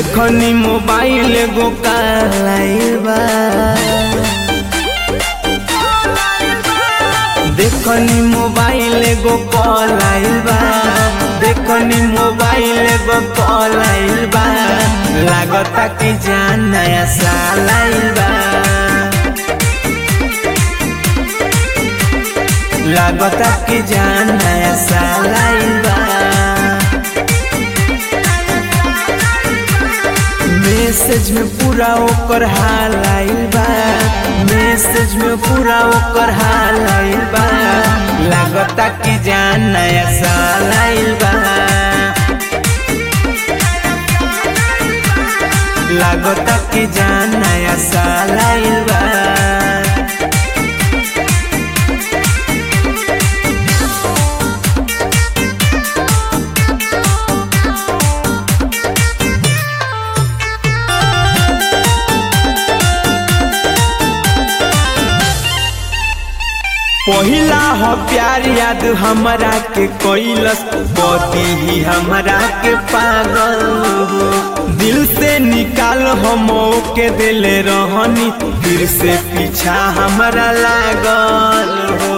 देखनी मोबाइल एगो कालाइल बा देखनी मोबाइल एगो कॉलाइल बा देखनी मोबाइल एगो कॉलाइल बा लागता कि जान नया साल आइल बा लागता कि जान नया साल आइल बा मैसेज में पूरा ओकर हाल आइल बा मैसेज में पूरा ओकर हाल आइल बा लागता कि जान नया साल आइल बा लागता कि जान नया साल आइल बा पहिला हो प्यार याद हमरा के कैलस बदी ही हमरा के पागल दिल से निकाल हम के दिले रहनी फिर से पीछा हमरा लागल हो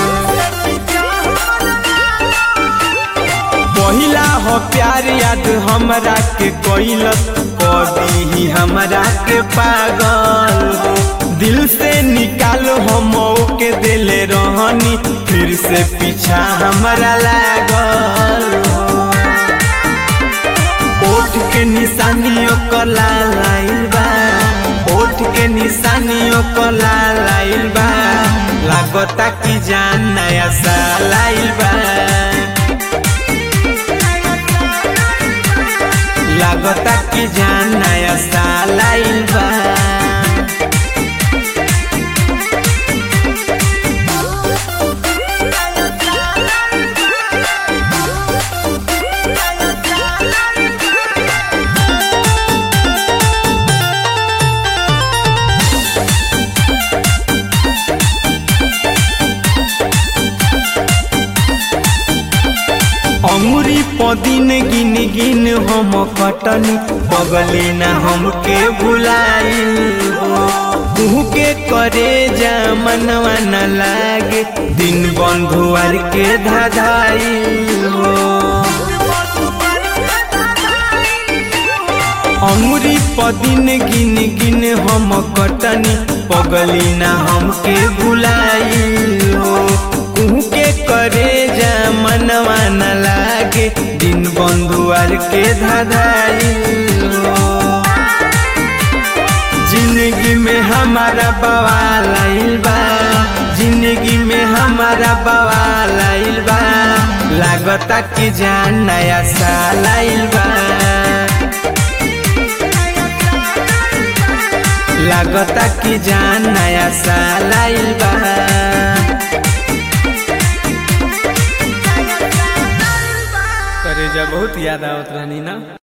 पहिला हो प्यार याद हमरा के कैलस बदी ही हमरा के पागल हो दिल से निकालो हम के दिले रहनी फिर से पीछा हमरा लागल ओठ के निशानियों को लाइल बा ओठ के निशानियों को लाइल बा लागता कि जान नया साल आइल बा लागता कि जान नया साल आइल बा अंगुरी पदिन गिन गिन हम कटनी बगली न हमके भुलाइल हो के करे जा मनवा न लागे दिन बंधुआर के धाधाइल हो अंगुरी पदिन गिन गिन हम कटनी पगली न हमके भुलाइल हो के करे जा मनवा न लागे दिन बंधुआर के धाधाई जिंदगी में हमारा बवाल आइल बा जिंदगी में हमारा बवाल आइल बा लागता कि जान नया साल आइल बा लागता कि जान नया साल आइल बा करे जा बहुत याद आवत रहनी ना